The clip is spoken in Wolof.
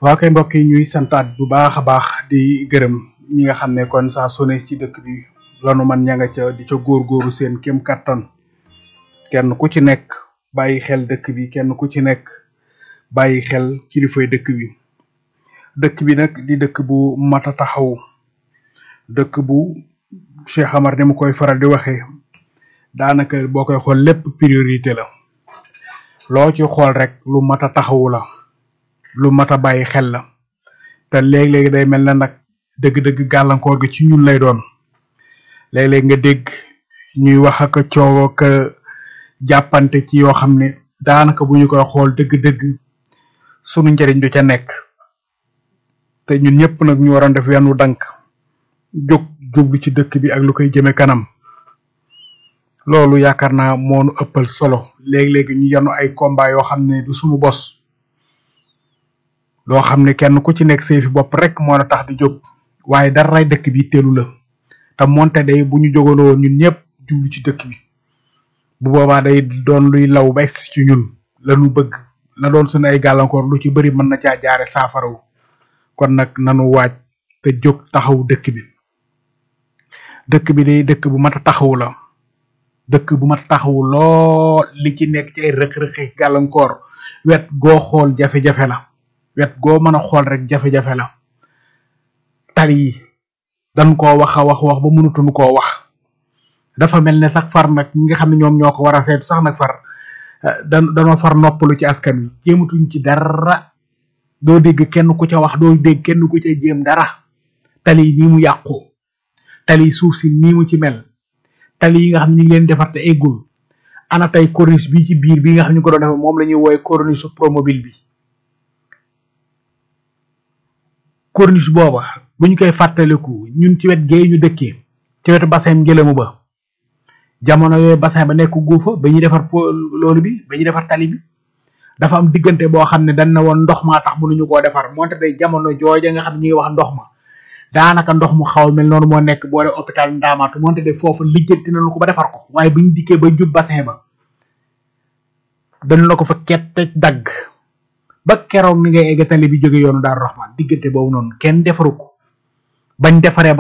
waa kay mbokk yi ñuy santaat bu baax a baax di gërëm ñi nga xam ne kon saa su ne ci dëkk bi lanu man ña nga ca di ca góorgóoru seen kem kattan kenn ku ci nekk bàyyi xel dëkk bi kenn ku ci nekk bàyyi xel kilifay dëkk bi dëkk bi nag di dëkk bu mat a taxaw dëkk bu Cheikh Amar ni mu koy faral di waxee daanaka boo koy xool lépp priorité la loo ci xool rek lu mat a taxawu la lu mat a bàyyi xel la te léeg-léeg day mel na nag dëgg-dëgg gàllankoor gi ci ñun lay doon léeg-léeg nga dégg ñuy wax ak coow ak jàppante ci yoo xam ne daanaka bu ñu koy xool dëgg-dëgg sunu njëriñ du ca nekk te ñun ñëpp nag ñu waroon def wenn dank jóg jublu ci dëkk bi ak lu koy jëme kanam loolu yaakaar naa moonu ëppal solo léegi-léegi ñu yanu ay combat yoo xam ne du sunu bos loo xam ne kenn ku ci nekk say fi bopp rek moo la tax di jóg waaye daray dëkk bi teelu la te monte day bu ñu jógaloo ñun ñëpp jublu ci dëkk bi bu boobaa day doon luy law ba ci ñun lañu bëgg la doon suñu ay gàllankoor lu ci bëri mën na caa jaare saafarawu kon nag nanu waaj te jóg taxaw dëkk bi dëkk bi day dëkk bu mat a taxawu la dëkk bu mat a taxawu lool li ci nekk ci ay rëq-rëqi gàllankoor wet goo xool jafe-jafe la wet goo mën a xool rek jafe-jafe la tali yi dañ koo wax a wax wax ba mënatuñu koo wax dafa mel ne sax far nag ñi nga xam ne ñoom ñoo ko war a seetu sax nag far da danoo far noppalu ci askan wi jéematuñ ci dara doo dégg kenn ku ca wax doo dégg kenn ku ca jéem dara tali yi nii mu yàqu tali yi suuf si nii mu ci mel tali yi nga xam ne ñu ngi leen defar te eggul ana tey corniche bi ci biir bi nga xam ne ñu ko doon defee moom la ñuy woowe corniche promobile bi corniche booba bu ñu koy fàttaliku ñun ci wet gee ñu dëkkee ci wetu bassin ngelamu ba jamono yooyu bassin ba nekk guufa ba ñuy defar loolu bi ba ñuy defar tali bi dafa am diggante boo xam ne dañ na woon ndox maa tax mënuñu koo defar moonte day jamono jooja nga xam ne ñu ngi wax ndox ma daanaka ndox mu xaw mel noonu moo nekk boo dee hôpital ndaamaatu moonte de foofu lijjanti nañu ko ba defar ko waaye bu ñu dikkee ba jub bassin ba dañ la ko fa kette dagg ba keroog ni ngay egg tali bi jóge yoonu Daaru Rahman diggante boobu noonu kenn defaru ko bañ defaree